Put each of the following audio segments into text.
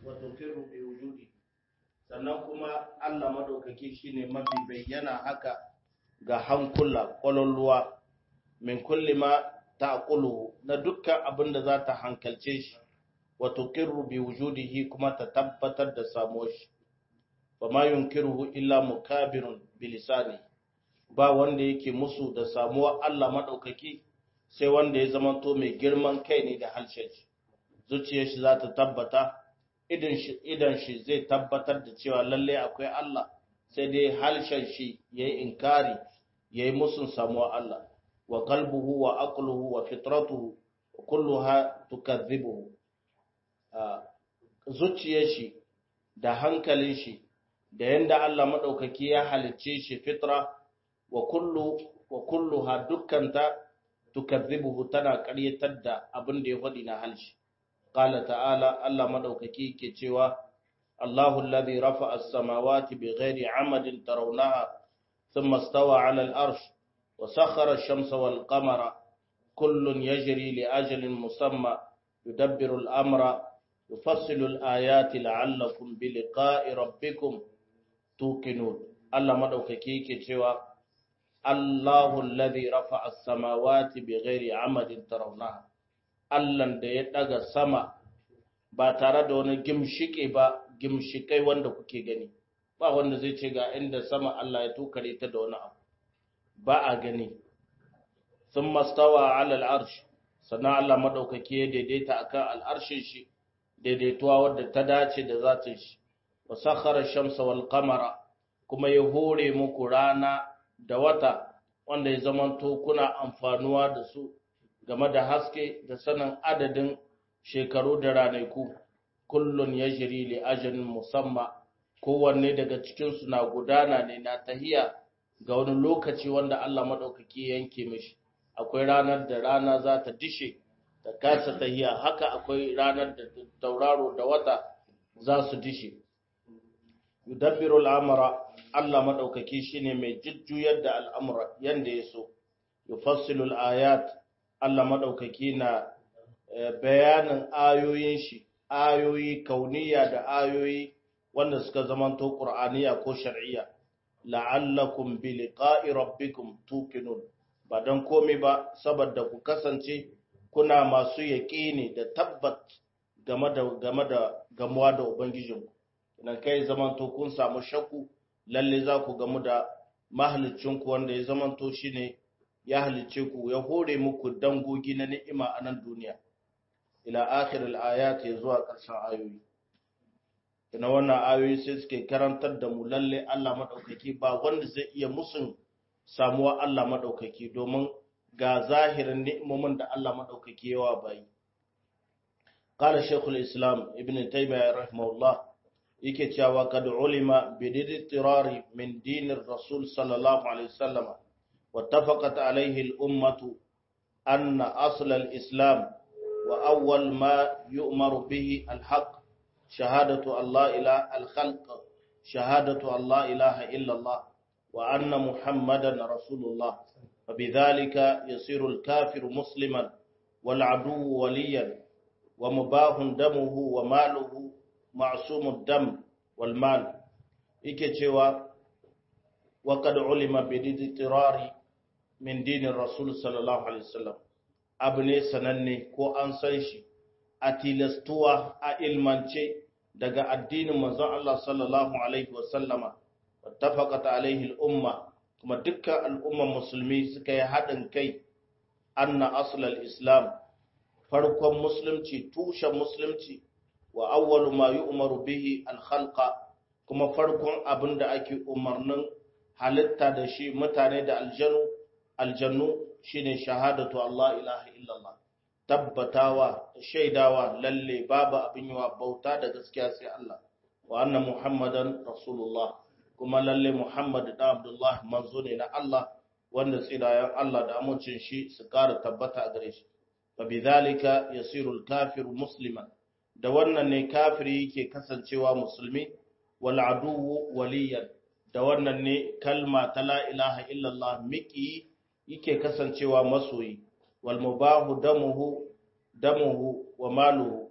wa tuqirru bi wujudi sannan kuma Allah madaukaki shine mafi bayyana haka ga hankula kwaloluwa min kulli ma ta'qulu na dukkan abin da za ta hankalce shi wa tuqirru bi wujudihi kuma ta tabbatar da samuwar shi wa ma yunkiruhu illa mukabirun bi lisani ba wanda yake musu da samuwar Allah madaukaki sai wanda ya zamanto mai girman kai ne da harshen shi zuciyar shi za ta tabbata idan shi zai tabbatar da cewa lalle akwai Allah sai dai harshen shi yayi inkari yayi musun samuwar Allah wa qalbuhu wa aqluhu wa fitratuhu kulluha tukadhibuhu zuciyar shi da hankalin shi da yanda Allah madaukaki ya halicce shi fitra wa kullu wa kulluha dukkanta tukadhibuhu tana ƙaryatar da abin da ya faɗi na halshi qala ta'ala Allah madaukaki ke cewa Allahu alladhi rafa'a as-samawati bighairi 'amadin tarawnaha thumma istawa 'ala al-'arsh wa sakhkhara ash-shamsa wal-qamara kullun yajri li ajalin musamma yudabbiru al-amra yufassilu al-ayati la'allakum bi liqa'i rabbikum tuqinun Allah madaukaki ke cewa Allahu alladhi rafa'a as-samawati bighairi 'amadin tarawnaha Allahn da ya daga sama ba tare da wani gimshike ba gimshikai wanda kuke gani ba wanda zai ce ga inda sama Allah ya tukare ta da wani abu ba a gani sun mastawa ala al'arsh sannan Allah madaukaki ya daidaita akan al'arshin shi daidaituwa wadda ta dace da zatin shi wa sakhara shamsa wal qamara kuma ya hore muku rana da wata wanda ya zamanto kuna amfanuwa da su game da haske da sanin adadin shekaru da ranaku kullun ya jiri li ajalin musamma kowanne daga cikinsu na gudana ne na tahiya ga wani lokaci wanda Allah maɗaukaki yanke mishi akwai ranar da rana za ta dishe ta kasa tahiya haka akwai ranar da tauraro da wata za su dishe yudabbiru al'amara Allah maɗaukaki shine mai jujjuyar da al'amura yanda ya so yufassilu al'ayat Allah maɗaukaki na bayanin ayoyin shi, ayoyi kauniya da ayoyi wanda suka zamanto ƙur'aniya ko shar'iyya, la'allakum bi liqa'i rabbikum tuqinun ba don komai ba saboda ku kasance kuna masu yaƙini da tabbat game da game da gamuwa da ubangijinku idan kai zamanto kun samu shakku lalle za ku gamu da mahalicinku wanda ya zamanto shine ya halicce ku ya hore muku dangogi na ni'ima a nan duniya ila akhir al-ayat ya zuwa ƙarshen ayoyi ina wannan ayoyi sai suke karantar da mu lalle Allah madaukaki ba wanda zai iya musun samuwa Allah madaukaki domin ga zahirin ni'imomin da Allah madaukaki yawa bayi qala shaykhul islam ibn taymiyyah rahimahullah yake cewa kad ulima bi dirari min dinir rasul sallallahu alaihi wasallam واتفقت عليه الأمة أن أصل الإسلام وأول ما يؤمر به الحق شهادة الله إله الخلق شهادة الله إله إلا الله وأن محمدا رسول الله فبذلك يصير الكافر مسلما والعدو وليا ومباه دمه وماله معصوم الدم والمال إكتشوا وقد علم بالاضطرار min dinin rasul sallallahu alaihi wasallam abu ne sananne ko an san shi a tilastuwa a ilmance daga addinin manzon Allah sallallahu alaihi wasallama wattafaqat alaihi al-umma kuma dukkan al'umman musulmi suka yi haɗin kai anna aslal islam farkon musulunci tushen musulunci wa awwalu ma yu'maru bihi al-khalqa kuma farkon abin da ake umarnin halitta da shi mutane da aljanu aljannu shine shahadatu Allah ilaha illallah tabbatawa shaidawa lalle babu abin yawa bauta da gaskiya sai Allah wa anna muhammadan rasulullah kuma lalle muhammad da abdullah manzo ne na Allah wanda tsirayen Allah da amincin shi su kara tabbata a gare shi fa bidhalika yasiru al-kafiru musliman da wannan ne kafiri yake kasancewa musulmi wal aduwwu waliyan da wannan ne kalma ta la ilaha illallah miki yake kasancewa masoyi wal mubahu damuhu damuhu wa maluhu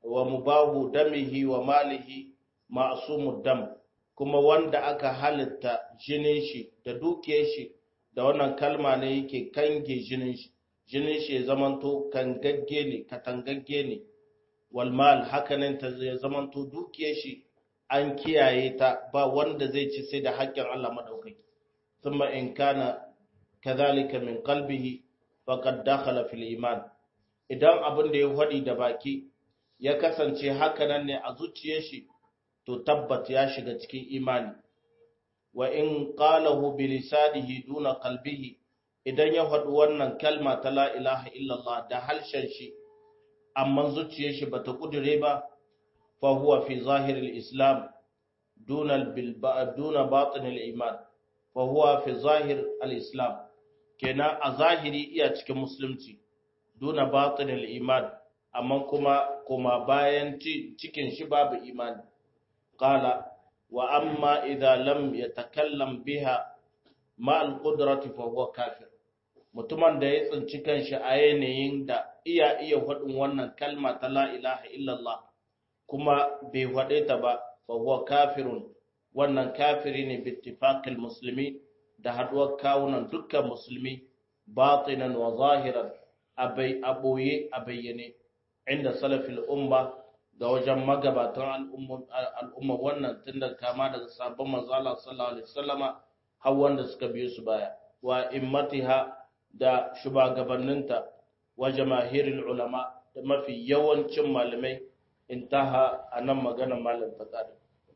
wa mubahu damihi wa malihi ma'sumud dam kuma wanda aka halitta jinin shi da dukiyar shi da wannan kalma ne yake kange jinin shi jinin shi ya zamanto kangagge ne katangagge ne wal mal hakanan ta ya zamanto dukiyar shi an kiyaye ta ba wanda zai ci sai da haƙƙin Allah madaukaki thumma in kana kadhalika min qalbihi faqad dakhala fil iman idan abin da ya faɗi da baki ya kasance hakanan ne a zuciyar shi to tabbat ya shiga cikin imani wa in qalahu bi lisanihi duna qalbihi idan ya faɗi wannan kalma ta la ilaha illallah da halshen shi amma zuciyar shi bata kudure ba fa huwa fi zahir al-islam duna duna batin al-iman fa huwa fi zahir al-islam kenan a zahiri iya cikin musulunci duna batin al-iman amma kuma kuma bayan cikin shi babu imani qala wa amma idza lam yatakallam biha ma al-qudrati fa huwa kafir mutumin da ya tsinci kanshi a yanayin da iya iya faɗin wannan kalma ta la ilaha illallah kuma bai faɗe ta ba fa huwa kafirun wannan kafiri ne bi ittifaqil muslimi da haduwar kawunan dukkan musulmi batinan wa zahiran abai aboye a bayyane inda salafil umma ga wajen magabatan al'umma wannan tun da kama daga sabon manzala sallallahu alaihi wasallama har wanda suka biyo su baya wa immatiha da shugabanninta wa jamahirul ulama da mafi yawancin malamai intaha anan magana malam ta kada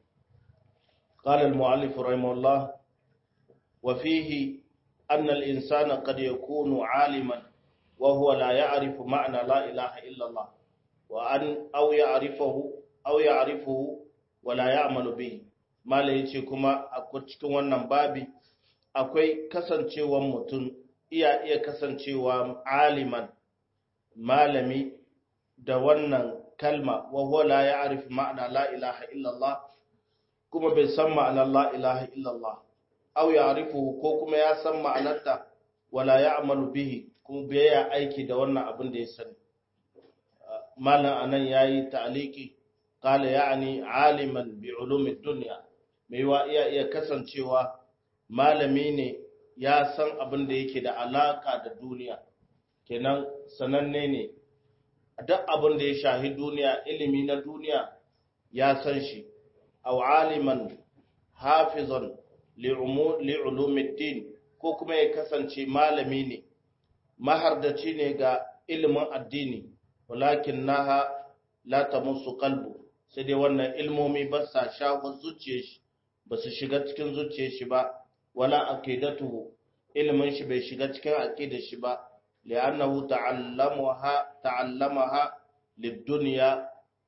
قال المؤلف رحمه الله وفيه أن الإنسان قد يكون عالما وهو لا يعرف معنى لا إله إلا الله وأن أو يعرفه أو يعرفه ولا يعمل به ما yace kuma a cikin wannan babi akwai kasancewar mutum iya iya kasancewa aliman malami da wannan kalma wa huwa la ya'rif ma'na la ilaha illallah kuma bai san ma'anar la ilaha illallah aw ya'rifuhu ko kuma ya san ma'anarta wala ya'malu bihi kuma bai ya aiki da wannan abin da ya sani malam anan yayi ta'liki qala ya'ni aliman bi ulumi dunya mai wa iya iya kasancewa malami ne ya san abin da yake da alaka da duniya kenan sananne ne duk abin da ya shahi duniya ilimi na duniya ya san shi aw aliman hafizan li'ulumiddin ko kuma ya kasance malami ne mahardaci ne ga ilimin addini walakin naha la tamussu qalbu sai dai wannan ilmomi ba sa shawo zuciyar shi ba su shiga cikin zuciyar shi ba wala aqidatuhu ilimin shi bai shiga cikin aqidar shi ba li'annahu ta'allamaha ta'allamaha lid-dunya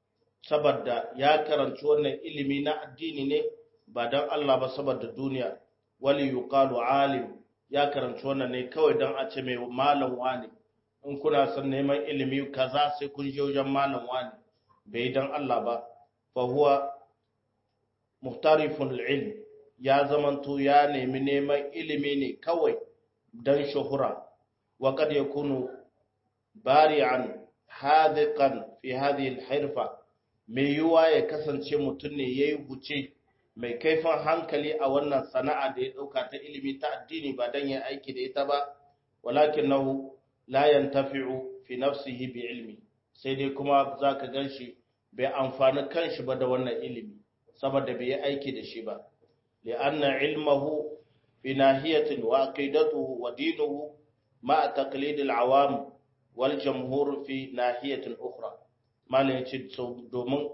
saboda ya karanci wannan ilimi na addini ne ba don Allah ba saboda duniya wali yuqalu alim ya karanci wannan ne kawai don a ce mai malam wani in kuna son neman ilimi kaza sai kun je wajen malam wani bai don Allah ba fa huwa muhtarifun ilm ya zamanto ya nemi neman ilimi ne kawai don shuhura wa kad yakunu bari'an hadiqan fi hadhihi al-hirfa mai yiwuwa ya kasance mutum ne ya yi huce mai kaifin hankali a wannan sana'a da ya ɗauka ta ilimi ta addini ba don ya aiki da ita ba walakin nahu layan tafi'u fi nafsihi bi ilmi sai dai kuma za ka gan shi bai amfani kanshi ba da wannan ilimi saboda bai yi aiki da shi ba li'anna ilmahu fi nahiyatin wa aqidatuhu wa dinuhu ma taqlidil awam wal jamhur fi nahiyatin ukhra malam ya ce domin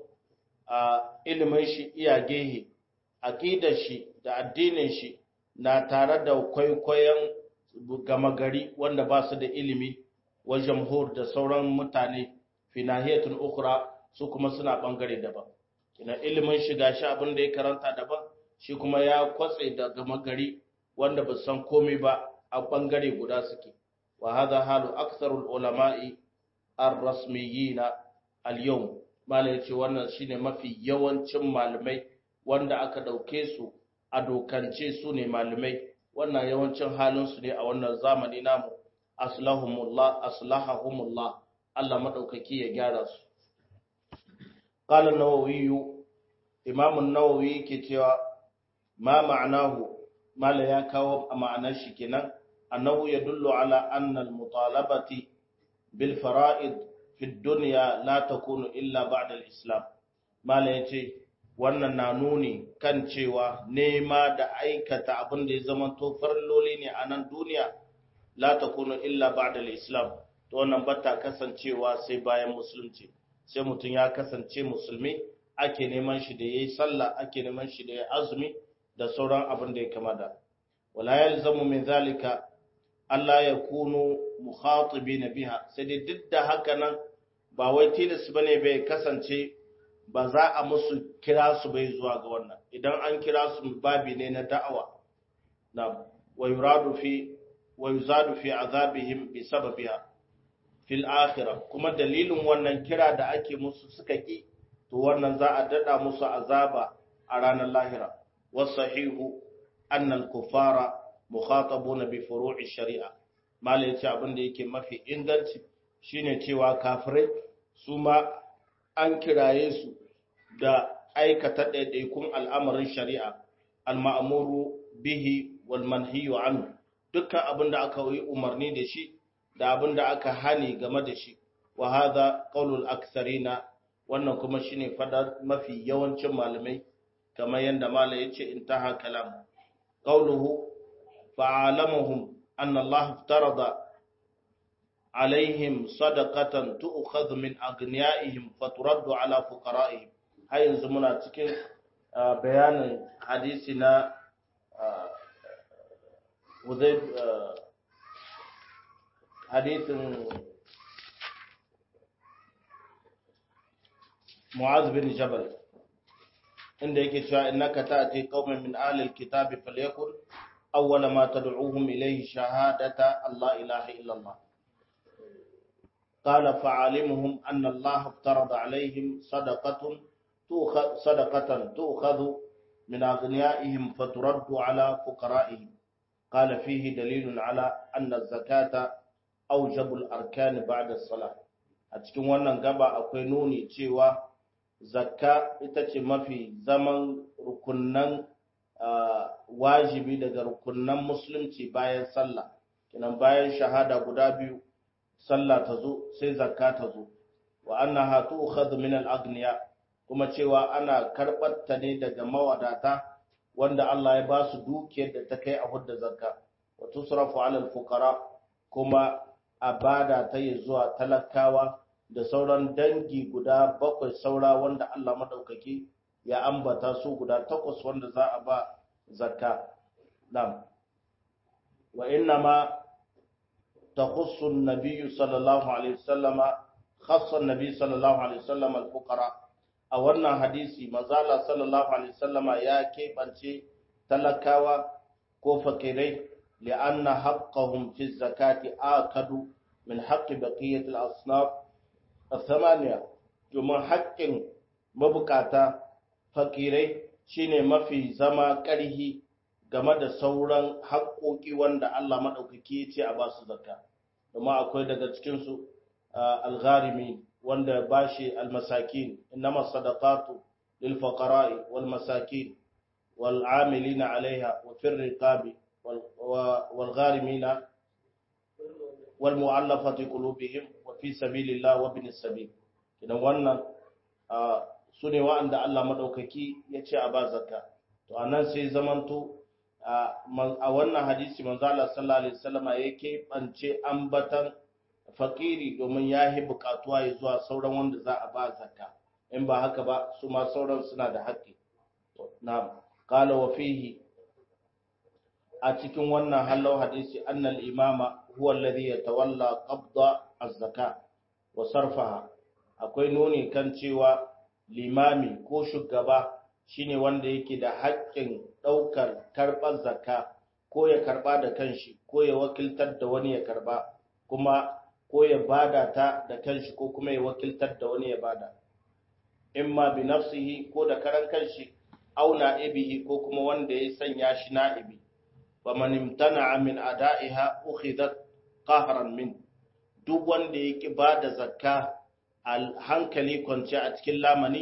a ilimin shi iya gehe aƙidar shi da addinin shi na tare da kwaikwayon gama gari wanda ba su da ilimi wa jamhur da sauran mutane fi nahiyatul ukhra su kuma suna bangare daban kina ilimin shi gashi abin da ya karanta daban shi kuma ya kwatse da gama gari wanda ba san komai ba a bangare guda suke wa hadha halu aktharul ulama'i ar-rasmiyina al-yawm malai yace wannan shine mafi yawancin malamai wanda aka dauke su a dokance su ne malamai wannan yawancin halin su ne a wannan zamani namu aslahumullah aslahahumullah Allah madaukaki ya gyara su qala an-nawawi imam an-nawawi yake cewa ma ma'anahu mala ya kawo a ma'anar shi kenan annahu yadullu ala anna al-mutalabati bil fara'id fi ad-dunya la takunu illa ba'da al-islam mala yace wannan na nuni kan cewa nema da aikata abin da ya zama to farloli ne a nan duniya la takunu illa ba'da al-islam to wannan bata kasancewa sai bayan musulunci sai mutum ya kasance musulmi ake neman shi da yayi sallah ake neman shi da yayi azumi da sauran abin da ya kama da wala yalzamu min zalika Allah ya kunu mukhatibina biha sai dai duk da haka nan ba wai tilas bane bai kasance ba za a musu kira su bai zuwa ga wannan idan an kira su babi ne na da'awa na wa yuradu fi wa yuzadu fi azabihim bi sababiha fil akhirah kuma dalilin wannan kira da ake musu suka ki to wannan za a dada musu azaba a ranar lahira wasahihu anna al-kuffara mukhatabuna bi furu'i shari'a malai yace abin da yake mafi inganci shine cewa kafirai su ma an kiraye su da aikata ɗaiɗaikun al'amarin shari'a al-ma'muru bihi wal manhiyu anhu dukkan abin da aka yi umarni da shi da abin da aka hani game da shi wa hadha qaulul aktharina wannan kuma shine fadar mafi yawancin malamai kamar yanda malai yace intaha kalam qauluhu fa'alamuhum anna Allah iftarada alaihim sadaqatan tu'khadhu min aghniyaihim faturaddu ala fuqara'ihim har yanzu muna cikin bayanin hadisi na Hudayb hadisin Mu'az bin Jabal inda yake cewa innaka ta'ti qauman min ahli alkitabi falyakun awwala ma tad'uuhum ilayhi shahadata Allah ilaha illa Allah قال فعلمهم أن الله افترض عليهم صدقة تؤخذ صدقة تؤخذ من أغنيائهم فترد على فقرائهم قال فيه دليل على أن الزكاة أوجب الأركان بعد الصلاة أتكلم wannan gaba akwai nuni cewa zakka ita ce mafi zaman rukunnan wajibi daga rukunnan musulunci bayan sallah kinan bayan shahada guda biyu sallah ta zo sai zakka ta zo wa annaha tu'khadhu min al-aghniya kuma cewa ana karbar ta ne daga mawadata wanda Allah ya ba su dukiyar da ta kai a hudda zakka wa tusrafu 'ala al-fuqara kuma a bada ta yi zuwa talakawa da sauran dangi guda bakwai saura wanda Allah madaukaki ya ambata su guda takwas wanda za a ba zakka nam wa inna ma تخص النبي صلى الله عليه وسلم خص النبي صلى الله عليه وسلم الفقراء a wannan hadisi mazala sallallahu alaihi wasallama ya keɓance talakawa ko fakirai li'anna haqqahum fi zakati akadu min haqqi baqiyati al-asnaf al-thamaniya domin haƙƙin mabukata fakirai shine mafi zama ƙarhi game da sauran haƙoƙi wanda Allah maɗaukaki ya ce a ba su zakka domin akwai daga cikinsu algharimi wanda ba shi almasakin innama sadaqatu lil fuqara'i wal masakin wal amilina alaiha wa fir riqabi wal gharimina wal mu'allafati qulubihim wa fi sabilillah wa bin sabil idan wannan sune wa'anda Allah maɗaukaki ya ce a ba zakka to anan sai zamanto a wannan hadisi manzala sallallahu alaihi wasallama yake bance ambatan fakiri domin ya yi bukatuwa ya zuwa sauran wanda za a ba zakka in ba haka ba su ma sauran suna da haƙƙi na qala wa fihi a cikin wannan hallau hadisi annal imama huwa alladhi yatawalla qabda az-zaka wa sarfaha akwai nuni kan cewa limami ko shugaba shine wanda yake da haƙƙin ɗaukar karɓar zakka ko ya karɓa da kanshi ko ya wakiltar da wani ya karɓa kuma ko ya bada ta da kanshi ko kuma ya wakiltar da wani ya bada imma bi nafsihi ko da karan kanshi aw na'ibihi ko kuma wanda ya sanya shi na'ibi fa man imtana'a min ada'iha ukhidat qahran min duk wanda yake bada zakka al hankali kwance a cikin lamani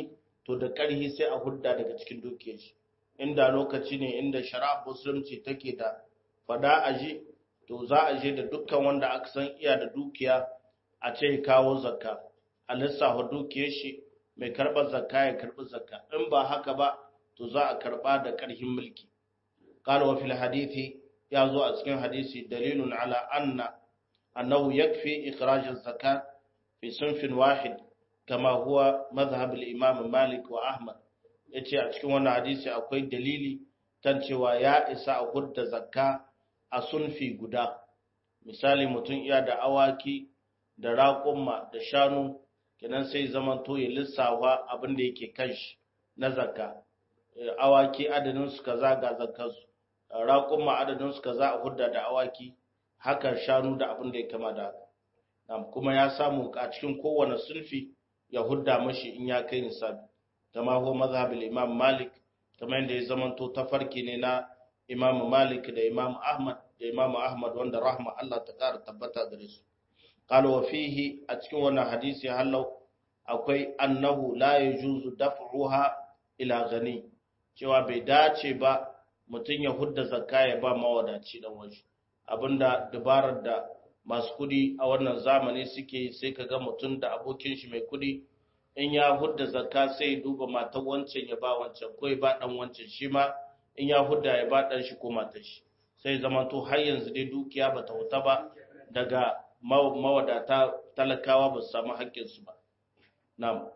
to da ƙarhi sai a hudda daga cikin dukiyar shi inda lokaci ne inda shari'a musulunci take da fada aji to za a je da dukkan wanda aka san iya da dukiya a ce kawo zakka a lissafa dukiyar shi mai karɓar zakka ya karɓi zakka in ba haka ba to za a karɓa da ƙarhin mulki قال وفي الحديث يازو أسكن حديث دليل على أن أنه يكفي إخراج الزكاة في صنف واحد كما هو مذهب الإمام مالك وأحمد yace a cikin wannan hadisi akwai dalili kan cewa ya isa a hudda zakka a sunfi guda misali mutum iya da awaki da raƙumma da shanu kenan sai zaman to ya lissafa abin da yake kan shi na zakka awaki adadin su kaza ga zakkansu raƙumma adadin su kaza a hudda da awaki haka shanu da abin da ya kama da haka kuma ya samu a cikin kowane sulfi ya hudda mashi in ya kai nisabi kama ho mazhabul imam malik kamar yadda ya zamanto tafarki ne na imam malik da imam ahmad da imam ahmad wanda rahma Allah ta kara tabbata gare su qala wa fihi a cikin wannan hadisi hallau akwai annahu la yajuzu daf'uha ila gani cewa bai dace ba mutum ya hudda zakka ya ba mawadaci dan waje abinda dabarar da masu kudi a wannan zamani suke sai ka ga mutum da abokin shi mai kudi in ya hudda zakka sai ya duba matan wancan ya ba wancan ko ya ba dan wancan shi ma in ya hudda ya ba dan shi ko matar shi sai zama to har yanzu dai dukiya bata huta ba daga mawadata talakawa ba su samu haƙƙin su ba na'am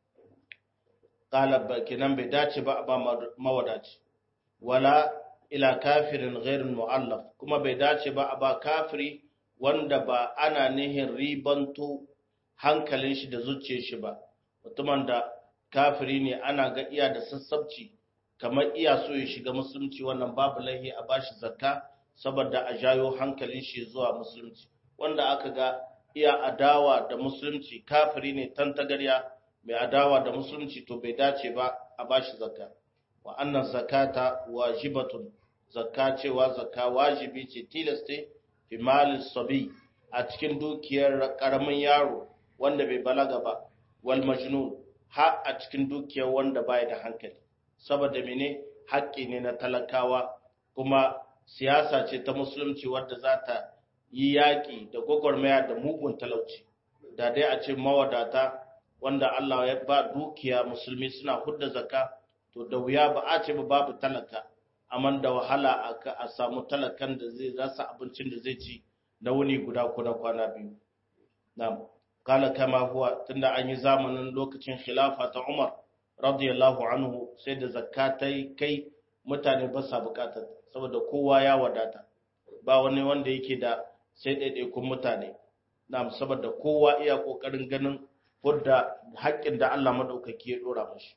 qala kenan bai dace ba ba mawadaci wala ila kafirin ghairin mu'allaf kuma bai dace ba a ba kafiri wanda ba ana nihin ribanto hankalin shi da zuciyar shi ba mutumin da kafiri ne ana ga iya da sassabci kamar iya so ya shiga musulunci wannan babu laihi a bashi zakka saboda a jayo hankalin shi zuwa musulunci wanda aka ga iya adawa da musulunci kafiri ne tantagarya mai adawa da musulunci to bai dace ba a bashi zakka wa annan zakata wajibatun zakka cewa zakka wajibi ce tilaste fi malin sabi a cikin dukiyar karamin yaro wanda bai balaga ba wal majnun ha a cikin dukiyar wanda baya da hankali saboda mene haƙƙi ne na talakawa kuma siyasa ce ta musulunci wadda za ta yi yaƙi da gwagwarmaya da mugun talauci da dai a ce mawadata wanda Allah ya ba dukiya musulmi suna hudda zakka to da wuya ba a ce ba babu talaka amma da wahala a samu talakan da zai rasa abincin da zai ci na wuni guda ko na kwana biyu na'am kala kama huwa tunda an yi zamanin lokacin khilafa ta Umar radiyallahu anhu sai da zakka ta kai mutane ba sa bukatar saboda kowa ya wadata ba wani wanda yake da sai ɗaiɗaikun mutane na'am saboda kowa iya kokarin ganin hudda haƙƙin da Allah madaukaki ya dora mashi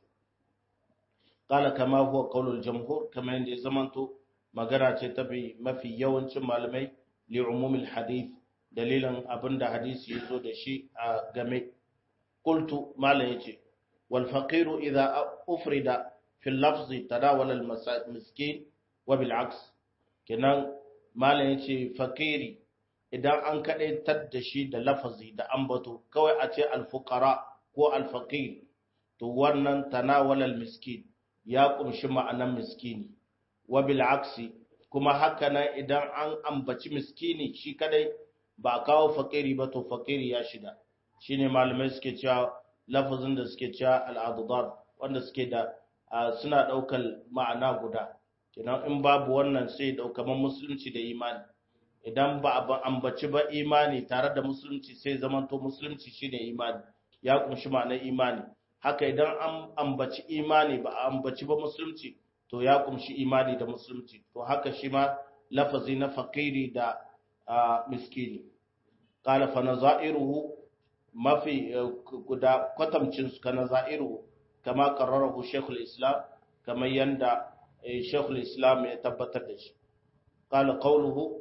قال كما هو قول الجمهور كما يندي زمانتو magana ce ta bi mafi yawancin malamai li umumil hadith dalilan abinda hadisi yazo da shi a game qultu malam yace wal faqiru idha ufrida fi lafzi tadawala al miskin wa bil aks kenan malam yace fakiri idan an kadaitar da shi da lafazi da ambato kawai a ce al fuqara ko al faqir to wannan tanawala al miskin ya kumshi ma'anan miskini wa bil aksi kuma haka nan idan an ambaci miskini shi kadai ba a kawo fakiri ba to fakiri ya shiga shine malamai suke cewa lafazin da suke cewa al'adudar wanda suke da suna daukar ma'ana guda kenan in babu wannan sai daukaman musulunci da imani idan ba a ambaci ba imani tare da musulunci sai zamanto musulunci shine imani ya kumshi ma'anar imani haka idan an ambaci imani ba a ambaci ba musulunci to ya kumshi imani da musulunci to haka shi ma lafazi na fakiri da miskini qala fa nazairuhu mafi guda kwatamcin su kana zairuhu kama qarrarahu shaykhul islam kamar yanda shaykhul islam ya tabbatar da shi qala qawluhu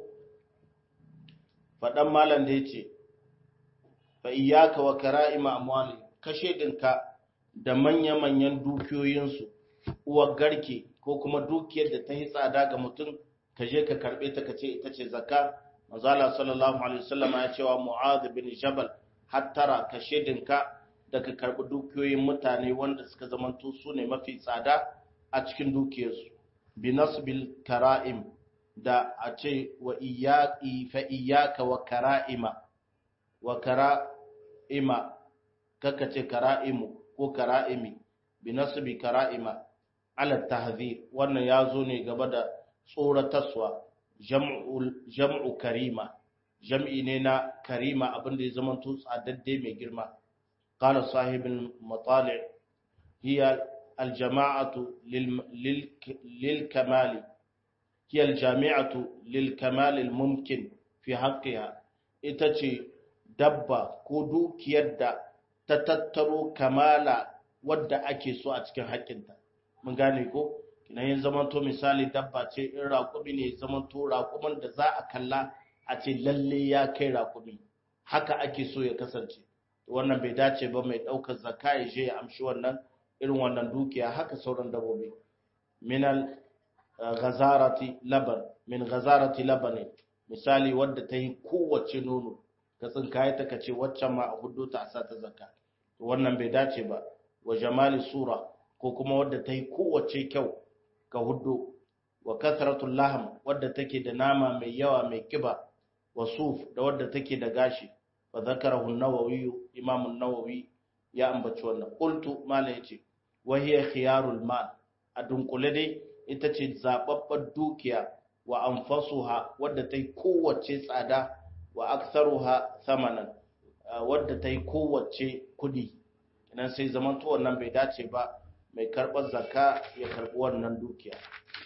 fadan malan da yace fa iyyaka wa kara'ima amwali kashe dinka da manya-manyan dukiyoyinsu uwar garke ko kuma dukiyar da ta yi tsada ga mutum ka je ka karbe ta ka ce ita ce zakka mazala sallallahu alaihi wasallam ya cewa mu'adh bin jabal hattara ka shedinka daga karbi dukiyoyin mutane wanda suka zamanto su ne mafi tsada a cikin dukiyarsu bi nasbil kara'im da a ce wa iyaki fa iyaka wa kara'ima wa kara'ima kaka ce kara'imu ko kara'imi bi nasbi kara'ima ala tahzir wannan ya zo ne gaba da tsoratarwa jam'u karima jam'i ne na karima abinda ya zama tsadadde mai girma qala sahibul matali' hiya aljama'atu lil kamali hiya aljami'atu lil kamal al mumkin fi haqqiha ita ce dabba ko dukiyar da ta tattaro kamala wadda ake so a cikin haƙƙinta mun gane ko kina yin zamanto misali dabba ce in raƙumi ne zamanto raƙumin da za a kalla a ce lalle ya kai raƙumi haka ake so ya kasance wannan bai dace ba mai ɗaukar zakka ya je ya amshi wannan irin wannan dukiya haka sauran dabbobi minal ghazarati laban min ghazarati laban misali wadda ta yi kowace nono ka tsinkaye ta kace waccan ma a hudu ta a sa ta zakka wannan bai dace ba wa jamali sura ko kuma wadda ta yi kowace kyau ga hudu wa kasratul laham wadda take da nama mai yawa mai kiba wa suf da wadda take da gashi wa zakarahu an-nawawi imam an-nawawi ya ambaci wannan qultu mala yace wa hiya khiyarul mal a dunkule dai ita ce zababbar dukiya wa anfasuha wadda ta yi kowace tsada wa aktharuha thamanan wadda ta yi kowace kudi idan sai zamanto wannan bai dace ba mai karɓar zakka ya karɓi wannan dukiya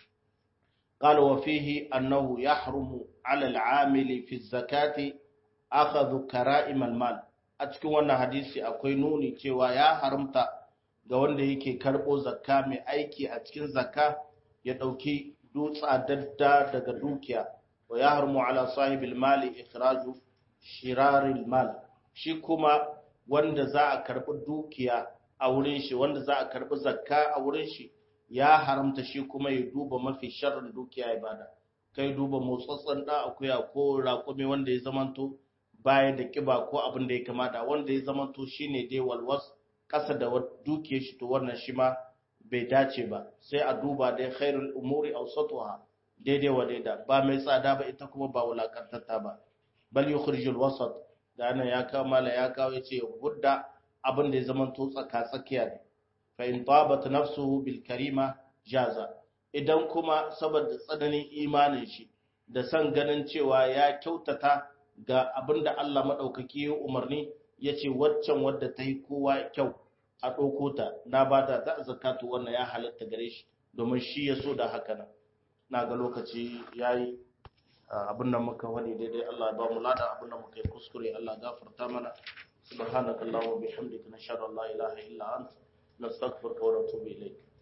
قال وفيه أنه يحرم على العامل في الزكاة أخذ كرائم المال أتكون وانا حديثي أكوي نوني cewa ya haramta ga wanda yake karɓo zakka mai aiki a cikin zakka ya ɗauki dutsa dadda daga dukiya wa ya harmu ala sahibil mali ikhraju shiraril mal shi kuma wanda za a karɓi dukiya a wurin shi wanda za a karɓi zakka a wurin shi ya haramta shi kuma ya duba mafi sharrin dukiya ya bada kai duba motsatsen da akuya ko raƙumi wanda ya zamanto baya da kiba ko abin da ya kamata wanda ya zamanto shine dai walwas ƙasa da dukiyar shi to wannan shi ma bai dace ba sai a duba dai khairul umuri awsatuha daidai wa daida ba mai tsada ba ita kuma ba wulakantatta ba bal yukhrijul wasat da nan ya kawo mala ya kawo yace hudda abin da ya zamanto tsaka tsakiya ne fa in tabat nafsuhu bil karima jaza idan kuma saboda tsananin imanin shi da san ganin cewa ya kyautata ga abinda Allah madaukaki ya umarni yace waccan wadda ta yi kowa kyau a ɗauko ta na ba ta ta zakatu wannan ya halatta gare shi domin shi ya so da haka nan na ga lokaci yayi abin da muka wani daidai Allah ya ba mu lada abin da muka yi kuskure Allah gafarta mana subhanakallahumma bihamdika nashhadu an la ilaha illa anta نستغفرك ونتوب إليك